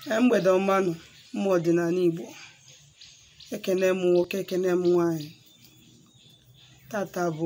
Ee, mgbede ọmanụ ụmụ ọdịnala Igbo ekene m nwoke ekene m nwanyị tata bụ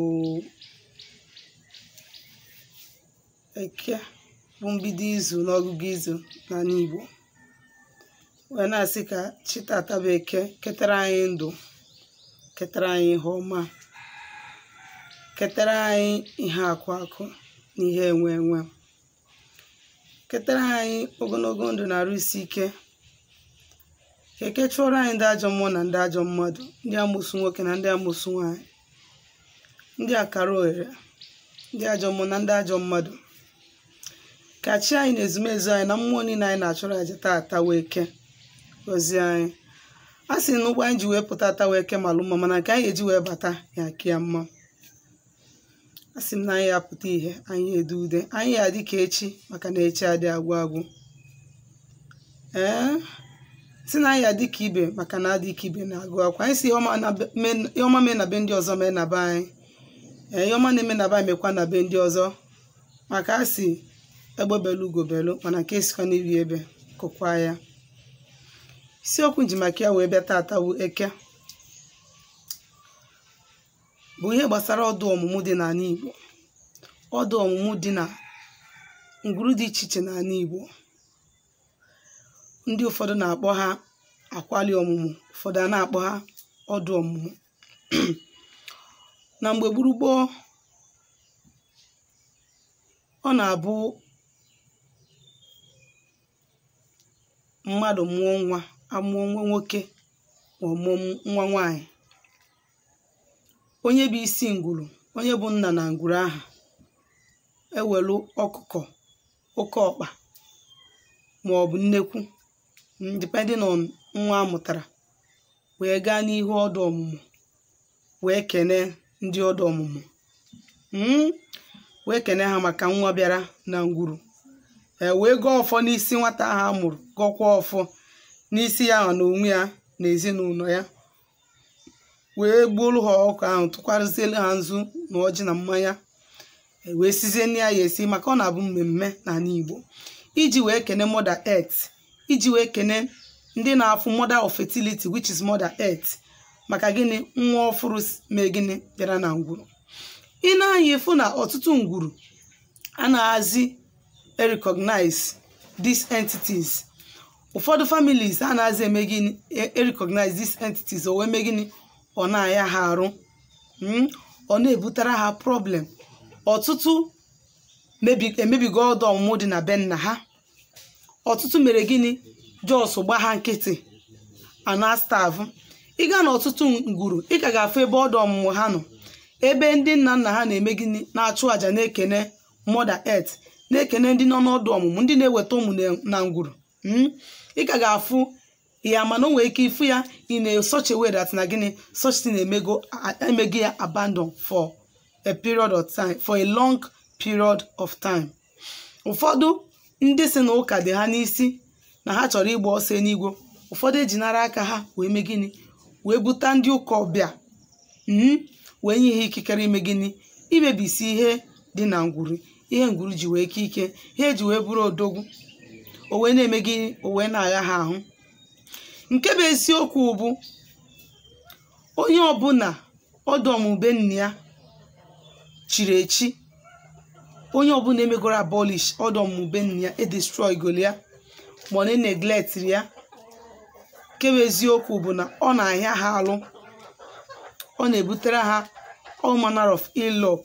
eke bụ mbido izu n'ọgụgụ izu n'ala Igbo wee na-asị ka chi tata bụ eke ketara anyị ndụ ketara anyị ihe ọma ketara anyị ihe akụ akụ na ihe enwe enwe ketara anyị ogologo ndụ na arụ isi ike ka eke chụọrọ anyị ndị ajọ mmụọ na ndị ajọ mmadụ ndị amụsụ nwoke na ndị amụsụ nwanyị ndị akara ohere ndị ajọ mmụọ na ndị ajọ mmadụ ka chi anyị na ezumezu anyị na mmụọ niile anyị na-achụrụ aja taata wee ke gọzie anyị a sị na ụgbọ anyị ji wee pụta ata wee ke malụ mma mana nke anyị eji wee bata ya ka ya mma a sị m na anyị apụta ihe anyị edu ude anyị ya dị ka echi maka na echi adị agwụ agwụ ee si na anyị ya dị ka ibe maka na adị ka ibe na-agụ akwa anyị si ihe ọma mee na be ndị ọzọ mee na be anyị ee ihe ọma na-eme na be anyị mekwa na be ndị ọzọ maka a si egbe belu ugo belu mana nke sikwa n'iri ebe kụkwa ya isiokwu nji maka ya wee bịa tata wu eke bụ ihe gbasara ọdụ ọmụmụ dị n'ala Igbo ọdụ ọmụmụ dị na ngwuru dị iche iche n'ala Igbo ndị ụfọdụ na-akpọ ha akwali ọmụmụ ụfọdụ a na-akpọ ha ọdụ ọmụmụ na mgbe gburu gboo ọ na-abụ mmadụ mụọ nwa amụọ nwa nwoke ma ọ mụọ nwa nwanyị onye bụ isi ngwuru onye bụ nna na ngwuru ahụ ewelu ọkụkọ oke ọkpa ma ọ bụ nnekwu depending on nwa amụtara wee gaa n'ihu ọdụ ọmụmụ wee kene ndị ọdụ ọmụmụ wee kene ha maka nwa bịara na ngwuru ee wee gọọ ọfọ n'isi nwata ahụ a mụrụ gọkwa ọfọ n'isi ya na onwe ya na ezinụlọ ya wee gbuolu ha ọkụ ahụ tụkwarụzielu ha nzu na ọjị na mmanya wee sizie nne ya ya esi maka ọ na-abụ mmemme n'ala Igbo iji wee kene mother earth iji wee kene ndị na-afụ mother of fertility which is mother earth maka gịnị nwa ọfụrụ mee gịnị bịara na ngwuru ị na-anya ịfụ na ọtụtụ ngwuru anaghịzi recognize these entities ụfọdụ families anaghịzi eme gịnị recognize these entities o wee mee gịnị ọ na-aya ha arụ ọ na-ebutere ha problem ọtụtụ emebigo ọdụ ọmụmụ dị na be nna ha ọtụtụ mere gịnị jos gba ha nkịtị ana staafụ ịga na ọtụtụ ngwuru ị ka ga-afụ ebe ọdụ ọmụmụ ha nọ ebe ndị nna nna ha na-eme gịnị na-achụ àjà na-ekene mother earth na-ekene ndị nọ n'ọdụ ọmụmụ ndị na-eweta ụmụ na ngwuru ị ka ga-afụ ya mana o nwere ike ịfụ ya ị na such a way that na gịnị such thing emego emego ya abandon for a period of time for a long period of time ụfọdụ ndị si na ụka dị ha n'isi na ha chọrọ ịgba ọsọ n'igwe ụfọdụ ejinara aka ha wee mee gịnị wee buta ndị ụka ọbịa wee nye ihe ikikere ime gịnị imebisi ihe dị na ngwuru ihe ngwuru ji wee ike ike ihe eji wee bụrụ odogwu o wee na-eme gịnị o wee na-agha ha ahụ nke bụ eziokwu bụ onye ọbụla ọdụ ọmụbe nna ya chiri echi onye ọbụla emegoro abolish ọdụ ọmụbe nna ya edestroy golu ya ma ọ na-neglect ya nke bụ eziokwu bụ na ọ na-ahịa ha alụ ọ na-ebutere ha all manner of ill luck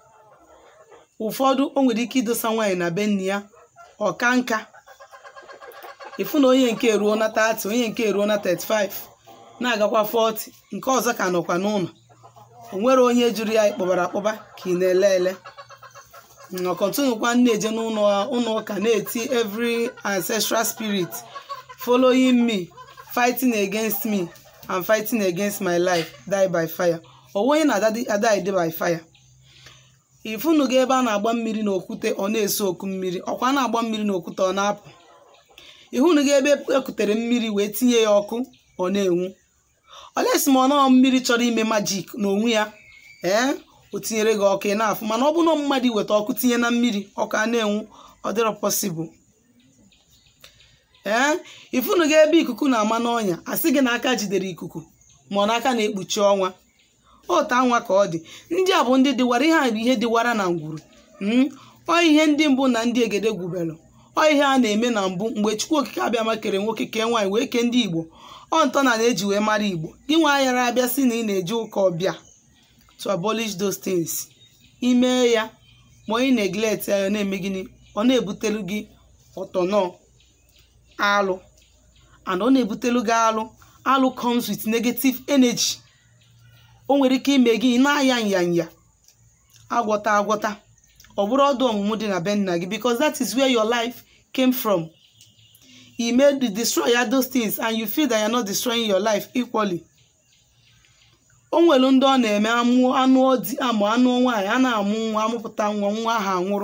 ụfọdụ o nwere ike idosa nwaanyị na be nna ya ọka nka ịfụ na onye nke eruo na 30 onye nke eruo na 35 na-agakwa 40 nke ọzọ ka nọkwa n'ụlọ o nwere onye jụrụ ya ịkpọbara akpọba ka ị na-ele ele ọkọtụnụkwa na-eje n'ụlọ ụka na-eti every ancestral spirit following me fighting against me and fighting against my life die by fire onwe onye na-adị by fire ifunugo ebe a na-agba mmiri na okwute ọ na-eso oku mmiri ọkwa na-agba mmiri na okwute ọ na-apụ ịhụnugo ebe ekutere mmiri wee tinye ya ọkụ ọ na-enwu olesi ma ọ nọọ mmiri chọrọ ime majik n'onwe ya ee o tinyere gị ọkụ ị na-afụ mana ọ bụ na mmadụ iweta ọkụ tinye na mmiri ọkụ a na-enwu ọ dịrọ pọsịbụl ee ifunu gị ebe ikuku na-ama n'ọnya asị gị na aka jidere ikuku ma ọ n'aka na-ekpuchi ọnwa otu anwa ka ọ dị ndị a bụ ndị dịwara ihe a bụ ihe dịwara na ngwuru ọ ihe ndị mbụ na ndị egede gwubelụ ọ ihe a na-eme na mbụ mgbe chukwu okike abịama kere nwoke kee nwaanyị wee kee ndị igbo ọ ntọ na na-eji wee mara igbo gị nwa ayara abịa si na ị na-eji ụka ọbịa to abolish those things imee ya ma onye neglect ya na-eme gịnị ọ na-ebutelu gị ọtọnọ alụ and ọ na-ebutelu gị alụ alụ comes with negative energy o nwere ike ime gị na-aya nyanya agwọta agwọta ọ bụrụ ọdụ ọmụmụ dị na be nna gị because that is where your life came from you made destroy ya those things and you feel that you're not destroying your life equally o nwere ndị ọ na-eme amụ anụ ọdị amụ anụ nwaanyị a na-amụ nwa amụpụta nwa nwa ahụ anwụrụ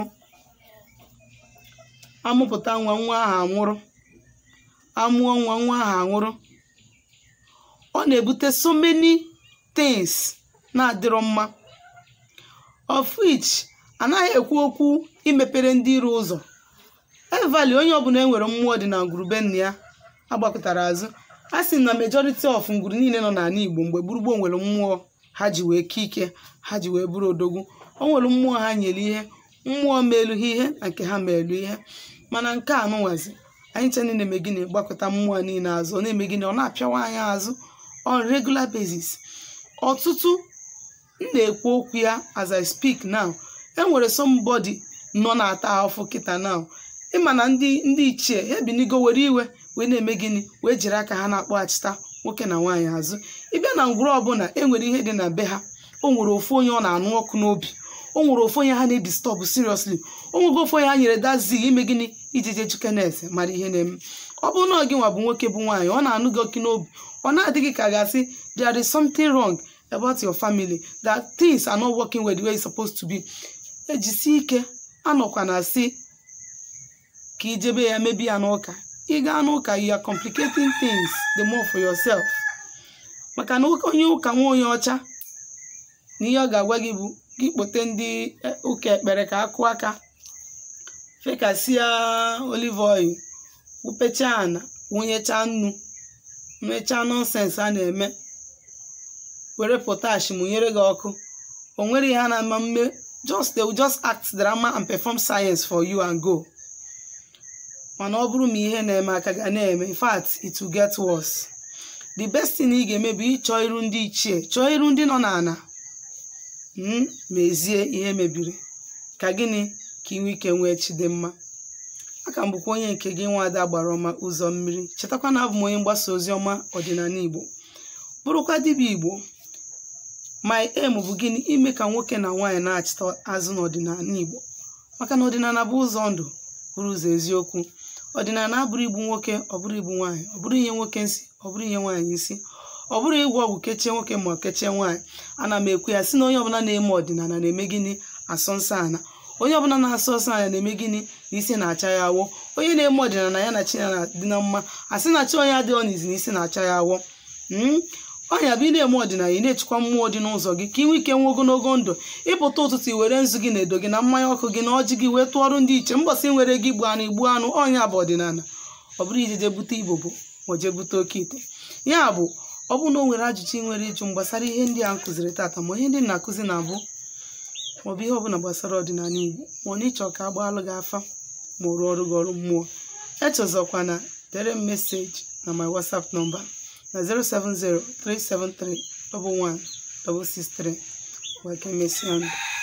amụpụta nwa nwa ahụ anwụrụ amụọ nwa nwa ahụ anwụrụ ọ na-ebute so many things na-adịrọ mma of which anaghị ekwu okwu imepere ndị iro ụzọ evali onye ọbụla enwere mmụọ dị na ngwurube nna ya agbakọtara azụ a sị na majority of ngwuru niile nọ n'ala igbo mgbe gburugburu nwere mmụọ ha ji wee kee ike ha ji wee bụrụ odogwu o nwere mmụọ ha nyere ihe mmụọ meelu ha ihe na nke ha meelu ihe mana nke a nụnwazi anyị nche na-eme gịnị gbakọta mmụọ niile azụ ọ na-eme gịnị ọ na-apịawa anyị azụ on regular basis ọtụtụ m na-ekwu okwu ya as I speak now enwere somebody nọ na-ata ahụfụ kịta now ịma na ndị ndị ichie ha ebinigo were iwe wee na-eme gịnị wee jiri aka ha na-akpọghachita nwoke na nwaanyị azụ ịbịa na ngwuru ọbụla enwere ihe dị na be ha o nwere ofu onye ọ na-anụ ọkụ n'obi o nwere ofu onye ha na-edistọbụ seriously o nwego ofu onye ha nyere dazi ime gịnị iji jee chukenes mara ihe na-eme ọ bụrụ na gị nwa bụ nwoke bụ nwaanyị ọ na-anụ gị ọkụ n'obi ọ na-adịghị ka ga-asị there is something wrong about your family that things are not working well the way it's supposed to be ejisi ike anọkwa na asị ka ijebe ya mebi ya n'ụka ị gaa n'ụka you are complicating things the more for yourself maka na onye ụka nwa onye ọcha na ihe ọ ga-agwa gị bụ gị kpote ndị ụka ekpere ka akụ aka fekasịa olive oil wụpechaa ana wụnyechaa nnu mechaa nọnsens a na-eme were potash mụnyere gị ọkụ o nwere ihe a na-ama mme just they will just act drama and perform science for you and go mana ọ bụrụ ma ihe na-eme aka ga na-eme in fact it will get worse the best thing ị ga-eme bụ ịchọ iru ndị ichie chọọ iru ndị nọ n'ana mezie ihe mebiri ka gịnị ka inwe ike nwee chi dị mma aka m bụkwa onye nke gị nwaada gbara ọma ụzọ mmiri chetakwa na abụ m onye mgbasa ozi ọma ọdịnala igbo bụrụkwa dibịa igbo my aim bụ gịnị ime ka nwoke na nwaanyị na-achịta azụ n'ọdịnala igbo maka na ọdịnala bụ ụzọ ndụ bụrụ ụzọ eziokwu ọdịnala abụrụ igbu nwoke ọ bụrụ igbu nwaanyị ọ bụrụ ihe nwoke nsị ọ bụrụ ihe nwaanyị isi ọ bụrụ ịgwọ ọgwụ kechie nwoke ma ọ kechie nwaanyị ana m ekwu ya si na onye ọbụla na-eme ọdịnala na-eme gịnị asọ nsọ ana onye ọbụla na-asọ nsọ anya na-eme gịnị na isi na-acha ya awọ onye na-eme ọdịnala ya na chi ya dị na mma asị na chi onye adịghị n'izi na isi na-acha ya awọ ọnya bụ ị na-eme ọdịnala ị na-echekwa mmụọ dị n'ụzọ gị ka ị nwee ike nwee ogologo ndụ ịpụta ụtụtụ i were nzu gị na edo gị na mmanya ọkụ gị na ọjị gị wee tụọrụ ndị iche mbọsị nwere gị gbu anụ igbu anụ ọnya bụ ọdịnala ọ bụrụ ijeje bute igbo bụ ma jee bute oke ite ya bụ ọ bụrụ na o nwere ajụjụ ị nwere ịjụ gbasara ihe ndị a nkụziri tata ma ihe ndị na-akụzi na-abụ maọbụ ihe ọbụla gbasara ọdịnala igbo ma ọ na ịchọ ka a gbaalụ gị afa ma ọ rụọ ọrụ gị ọrụ mmụọ echezọkwa na dere m meseji na my whatsapp nọmba na 070 373 11 163 wee ka emesịa ndụ